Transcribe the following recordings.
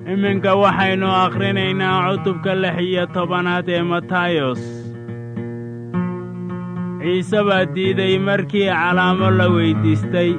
iminka waxaynu akhrinaynaa cutubka lix iyo tobanaad ee matayos ciise baa diiday markii calaamo la weyddiistay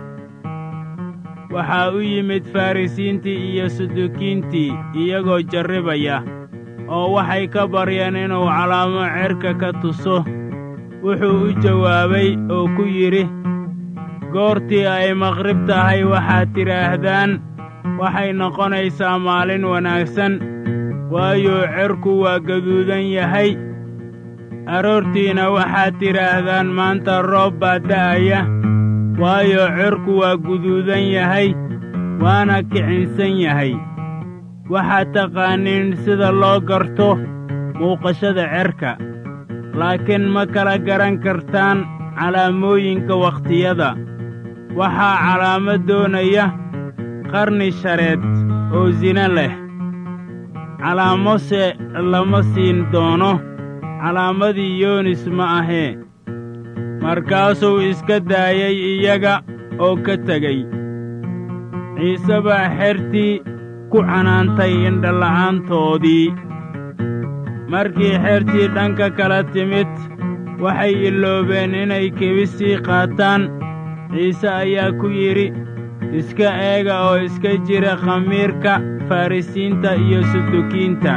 waxaa u yimid farrisiintii iyo sudukiintii iyagoo jarribaya oo waxay ka baryeen inuu calaamo cerka ka tuso wuxuu u jawaabay oo ku yidhi goortii ay maqrib tahay waxaad tidhaahdaan waxay noqonaysaa maalin wanaagsan waayo cerku waa gaduudan yahay aroortiina waxaad tidhaahdaan maanta roob baa da'aya waayo cerku waa guduudan yahay waana kicinsan yahay waxaad taqaaniin sida loo garto muuqashada cerka laakiin ma kala garan kartaan calaamooyinka wakhtiyada waxaa calaamo doonaya qarni shareed oo sina leh calaamose lama siin doono calaamadii yoonis ma ahee markaasuu iska daayay iyaga oo ka tegey ciise baa xertii ku canaantay indhala'aantoodii markii xertii dhanka kala timid waxay iloobeen inay kebisii qaataan ciise ayaa ku yidhi iska eega oo iska jira khamiirka farrisiinta iyo sudukiinta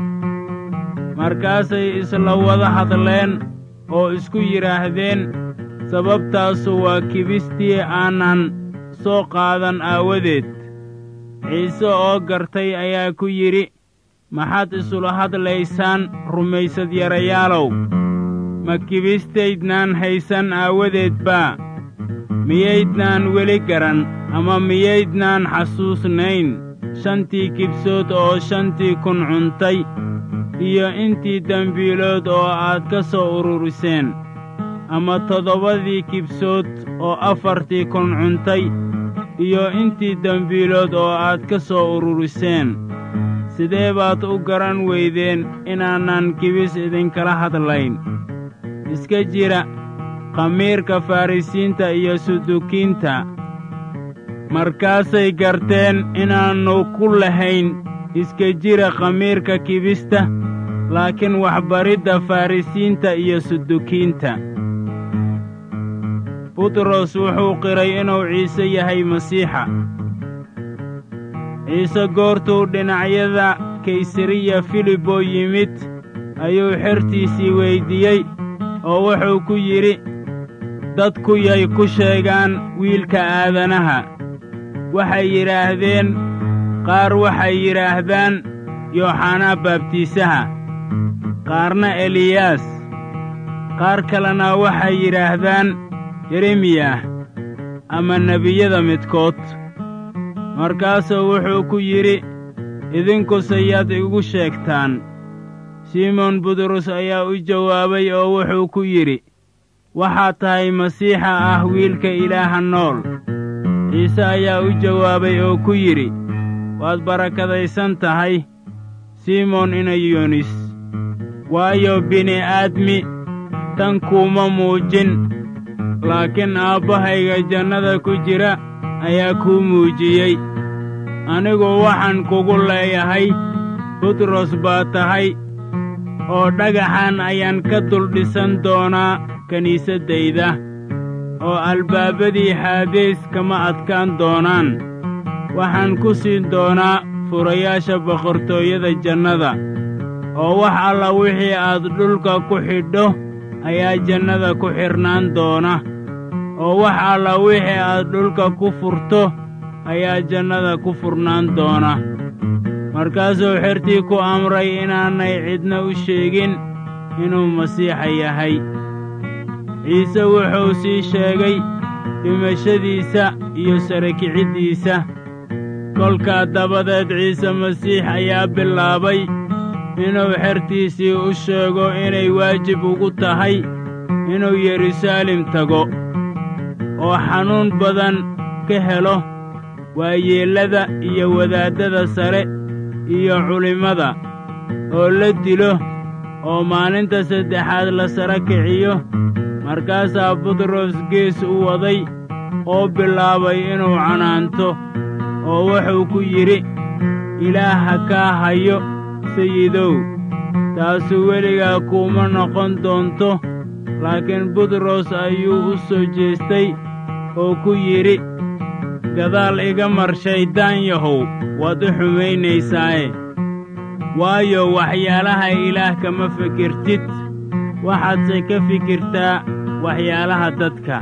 markaasay isla wada hadleen oo isku yidhaahdeen sababtaasu waa kibistii aanan soo qaadan aawadeed ciise oo gartay ayaa ku yidhi maxaad isula hadlaysaan rumaysad yarayaalow ma kibistaydnaan haysan aawadeed baa miyaydnaan weli garan ama miyaydnaan xasuusnayn shantii kibsood oo shantii kun cuntay iyo intii dembiilood oo aad ka soo ururiseen ama toddobadii kibsood oo afartii kun cuntay iyo intii dembiilood oo aad ka soo ururiseen sidee baad u garan weydeen inaanan kibis idinkala hadlayn iska jira khamiirka farrisiinta iyo sudukiinta markaasay garteen inaannu ku lahayn iska jira khamiirka kibista laakiin waxbaridda farrisiinta iyo sudukiinta butros wuxuu qiray inuu ciise yahay masiixa ciise goortuu dhinacyada kaysariya filiboo yimid ayuu xertiisii weyddiiyey oo wuxuu ku yidhi dadku yay ku sheegaan wiilka aadanaha waxay yidhaahdeen qaar waxay yidhaahdaan yooxanaa baabtiisaha qaarna eliyaas qaar kalena waxay yidhaahdaan yeremiyah ama nebiyada midkood markaasuu wuxuu ku yidhi idinkuse yaad igu sheegtaan simoon butros ayaa u jawaabay oo wuxuu ku yidhi waxaad tahay masiixa ah wiilka ilaaha nool ciise ayaa u jawaabay oo ku yidhi waad barakadaysan tahay simoon inayonis waayo bini'aadmi tan kuuma muujin laakiin aabbahayga jannada ku jira ayaa kuu muujiyey anigu waxaan kugu leeyahay butros baa tahay oo dhagaxan ayaan ka duldhisan doonaa kiniisaddayda oo albaabadii xaadees kama adkaan doonaan waxaan ku siin doonaa furayaasha boqortooyada jannada oo wax alla wixii aad dhulka ku xidho ayaa jannada ku xidhnaan doona oo wax alla wixii aad dhulka ku furto ayaa jannada ku furnaan doona markaasuu xertii ku amray inaanay cidna u sheegin inuu masiixa yahay ciise wuxuu sii sheegay dhimashadiisa iyo sarakiciddiisa kolkaa dabadeed ciise masiix ayaa bilaabay inuu xertiisii u sheego inay waajib ugu tahay inuu yeruusaalem tago oo xanuun badan ka helo waayeellada iyo wadaaddada sare iyo culimmada oo la dilo oo maalinta saddexaad la sara kiciyo markaasaa butros gees u waday oo bilaabay inuu canaanto oo wuxuu ku yidhi ilaah ha kaa hayo sayidow taasu weligaa kuuma noqon doonto laakiin butros ayuu u soo jeestay oo ku yidhi gadaal iga mar shayddaan yahow waad u xumaynaysaaye waayo waxyaalaha ilaah kama fikirtid waxaadse ka fikirtaa waxyaalaha dadka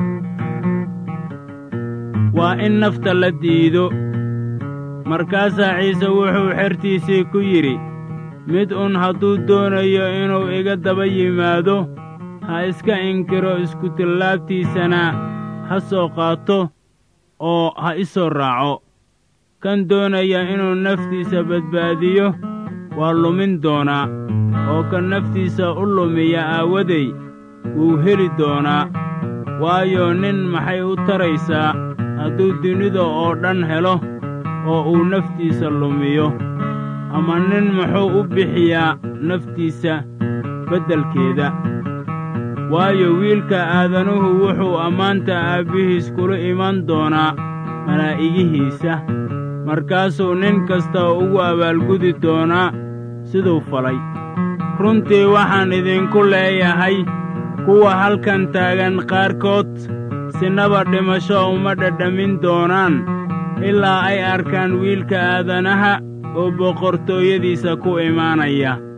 waa in nafta la diido markaasaa ciise wuxuu xertiisii ku yidhi mid un hadduu doonayo inuu iga daba yimaado ha iska inkiro iskutallaabtiisana ha soo qaato oo ha i soo raaco kan doonaya inuu naftiisa badbaadiyo waa lumin doonaa oo kan naftiisa u lumiya aawaday wuu heli doonaa waayo nin maxay u taraysaa hadduu dunida oo dhan helo oo uu naftiisa lumiyo ama nin muxuu u bixiyaa naftiisa beddelkeeda waayo wiilka aadanuhu wuxuu ammaanta aabbihiis kula iman doonaa malaa'igihiisa markaasuu nin kasta ugu abaalgudi doonaa siduu falay runtii waxaan idinku leeyahay kuwa halkan taagan qaarkood sinaba dhimasho uma dhadhamin doonaan ilaa ay arkaan wiilka aadanaha oo boqortooyadiisa ku imaanaya